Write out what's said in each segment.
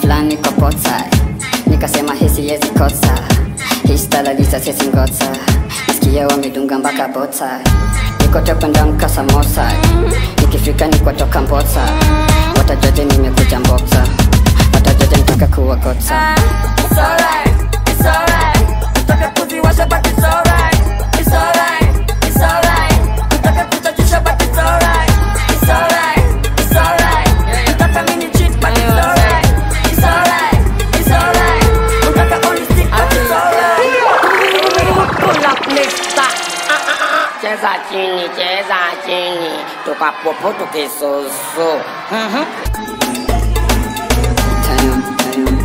fulani kwa pota nikasema hisi yezi kosa histalaliza sesi ngota nasikia wamedunga mpaka bota nikotokwenda mkasa mosa nikifika nikotoka mbota watajoje nimekuja mbota watajoje nitaka kuwagota It's alright, it's alright. Nataka kuziwasha but it's alright. It's alright, it's alright. Nataka kuchachisha but it's alright. It's alright, it's alright. Nataka mini cheat but it's alright. It's alright, it's alright. Nataka only stick but it's alright. Pull up mister. Ah, ah, ah. Cheza chini, cheza chini, tukapopo tukisoso. Mhm. Tayo, tayo.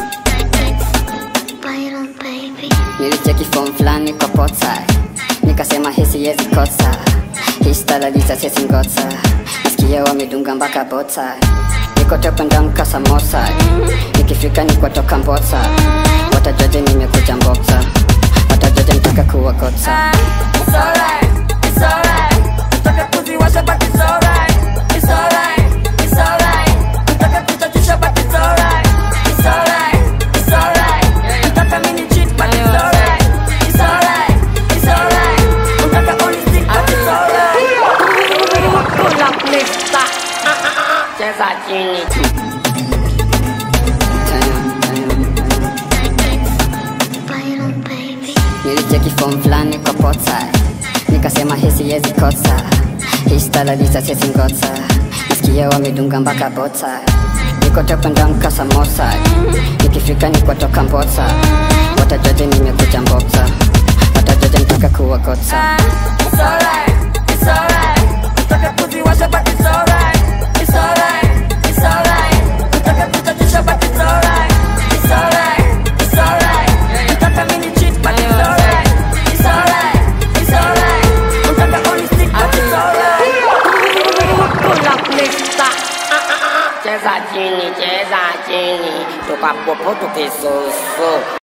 Byron baby. nilicheki form fulani kwa pota nikasema hisi yezi kosa histalaliza sesi ngota nasikia wamedunga mpaka bota nikotokwenda mkasa mosa nikifika nikotoka mbota watajoje nimekuja mbota watajoje nitaka kuwagota It's alright, it's alright. Nataka kuziwasha but it's alright. It's alright, it's alright. Nataka kuchachisha but it's alright. It's alright, it's alright. Nataka mini cheat but it's alright. It's alright, it's alright. Nataka only stick but it's alright. Pull up mister. Ah, ah, ah. Cheza chini. Tayo, tayo. Byron baby. nilicheki form fulani kwa pota nikasema hisi yezi kosa histalaliza sesi ngota nasikia wamedunga mpaka bota nikotokwenda mkasa mosa nikifika nikotoka mbota watajoje nimekuja mbota watajoje nitaka kuwagota It's alright, it's alright. Nataka kuziwasha but it's alright. It's alright, it's alright. Nataka kuchachisha but it's alright. It's alright, it's alright. Nataka mini cheat but it's alright. It's alright, it's alright. Nataka only stick but it's alright. Pull up mister. Ah, ah, ah. Cheza chini, cheza chini, tukapopo tukisoso.